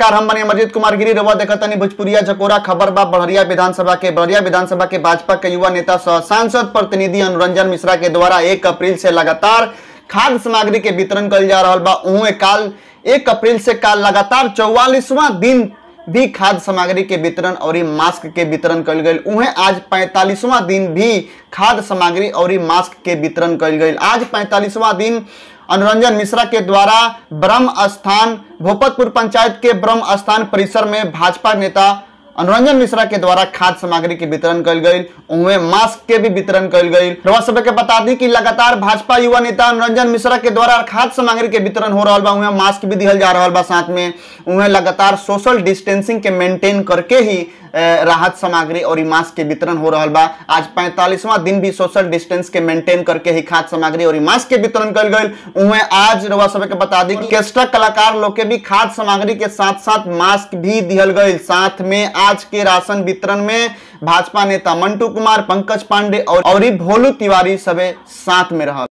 नमस्कार हम बने अमरजीत कुमार गिरी रवा देखतनी भोजपुरिया जकोरा खबर बा बड़हरिया विधानसभा के बड़हरिया विधानसभा के भाजपा के युवा नेता सह सांसद प्रतिनिधि अनुरंजन मिश्रा के द्वारा एक अप्रैल से लगातार खाद्य सामग्री के वितरण कल जा रहा बा उहे काल एक अप्रैल से काल लगातार चौवालीसवां दिन भी खाद्य सामग्री के वितरण और मास्क के वितरण कल गई उहे आज पैंतालीसवां दिन भी खाद्य सामग्री और मास्क के वितरण कल गई आज पैंतालीसवां दिन अनुरंजन मिश्रा के द्वारा ब्रह्म स्थान भोपतपुर पंचायत के ब्रह्म स्थान परिसर में भाजपा नेता अनुरंजन मिश्रा के द्वारा खाद्य सामग्री के वितरण कल गई उनमें मास्क के भी वितरण कल गई रवा सभा के बता दी कि लगातार भाजपा युवा नेता अनुरंजन मिश्रा के द्वारा खाद्य सामग्री के वितरण हो रहा बा उन्हें मास्क भी दिहल जा रहा बा साथ में उन्हें लगातार सोशल डिस्टेंसिंग के मेंटेन करके ही अ, राहत सामग्री और ई मास्क के वितरण हो रहा बा आज पैंतालीसवां दिन भी सोशल डिस्टेंस के मेंटेन करके ही खाद्य सामग्री और ई मास्क के वितरण कल गई उन्हें आज रवा सभा के बता दी कि केस्टा कलाकार लोग के भी खाद्य सामग्री के साथ साथ मास्क भी दिहल गई साथ में आज के राशन वितरण में भाजपा नेता मंटू कुमार पंकज पांडे और और ई भोलू तिवारी सबे साथ में रहा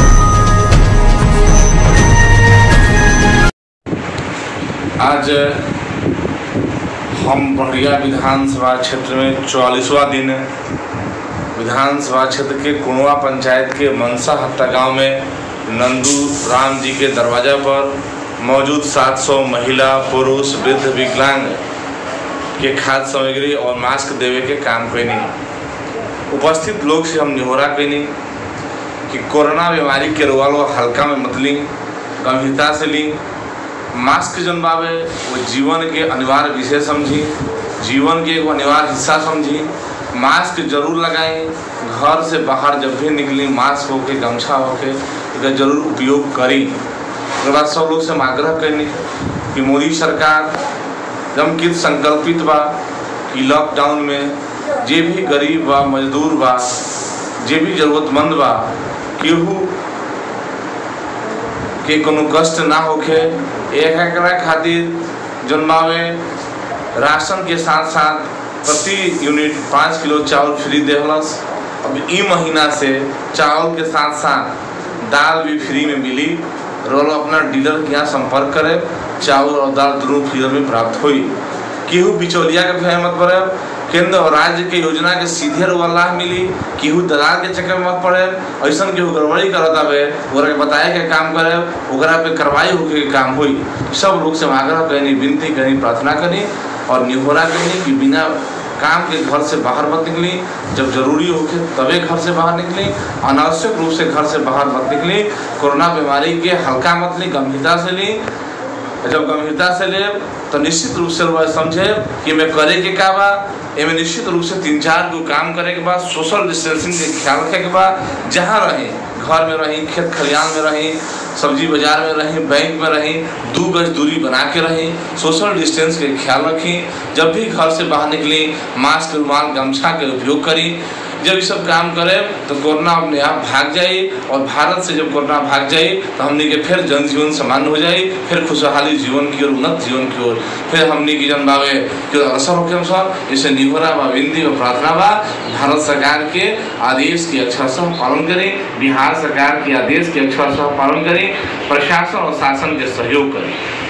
आज हम बढ़िया विधानसभा क्षेत्र में चौवालीसवा दिन विधानसभा क्षेत्र के कुणवा पंचायत के मनसा हट्टा गांव में नंदू राम जी के दरवाजा पर मौजूद 700 महिला पुरुष वृद्ध विकलांग के खाद्य सामग्री और मास्क देवे के काम कैनी उपस्थित लोग से हम निहोरा कैनी कि कोरोना बीमारी के रोग लो हल्का में मत ली गंभीरता से ली मास्क जन बावे वो जीवन के अनिवार्य विषय समझी जीवन के एगो अनिवार्य हिस्सा समझी मास्क जरूर लगाएं घर से बाहर जब भी निकली मास्क होके गमछा होके एकर जरूर उपयोग करी उसके बाद सब लोग से हम आग्रह करनी कि मोदी सरकार जम कित संकल्पित बा कि लॉकडाउन में जे भी गरीब बा मजदूर बा जे भी जरूरतमंद बा केहू के कोनो कष्ट ना होखे एक एकरा खातिर जन्मावे राशन के साथ साथ प्रति यूनिट पाँच किलो चावल फ्री देहलस अब ई महीना से चावल के साथ साथ दाल भी फ्री में मिली रोल अपना डीलर के यहाँ संपर्क करे चावल और दाल दोनों फ्री में प्राप्त हुई केहू बिचौलिया के भय मत पड़े केंद्र और राज्य के योजना के सीधे रुआ लाभ मिली केहू दलाल के चक्कर में मत पड़े ऐसा केहू गड़बड़ी करत आवे ओकरा के बताए के काम करे ओकरा पे कार्रवाई होके के काम हुई सब लोग से हम आग्रह करनी विनती करनी प्रार्थना करनी और निहोरा करनी कि बिना काम के घर से बाहर मत निकली जब जरूरी होके तबे घर से बाहर निकली अनावश्यक रूप से घर से बाहर मत निकली कोरोना बीमारी के हल्का मत ली गंभीरता से ली जब गंभीरता से ले तो निश्चित रूप से वह समझे कि मैं करे के का बा एमे निश्चित रूप से तीन चार गो काम करे के बाद सोशल डिस्टेंसिंग के ख्याल रखे के बाद जहाँ रही घर में रही खेत खलिहान में रही सब्जी बाजार में रही बैंक में रही दू गज दूरी बना के रही सोशल डिस्टेंस के ख्याल रखी जब भी घर से बाहर निकली मास्क रुमाल गमछा के उपयोग करी जब ये सब काम करे तो कोरोना अपने आप भाग जाए और भारत से जब कोरोना भाग जाए तो हमने के फिर जनजीवन सामान्य हो जाए फिर खुशहाली जीवन की ओर उन्नत जीवन की ओर फिर हमने की जन बावे के असर होके सब इसे निहोरा बा विनती व प्रार्थना बा भारत सरकार के आदेश के अक्षरशः पालन करें बिहार सरकार के आदेश के अक्षरशः पालन करें प्रशासन और शासन के सहयोग करें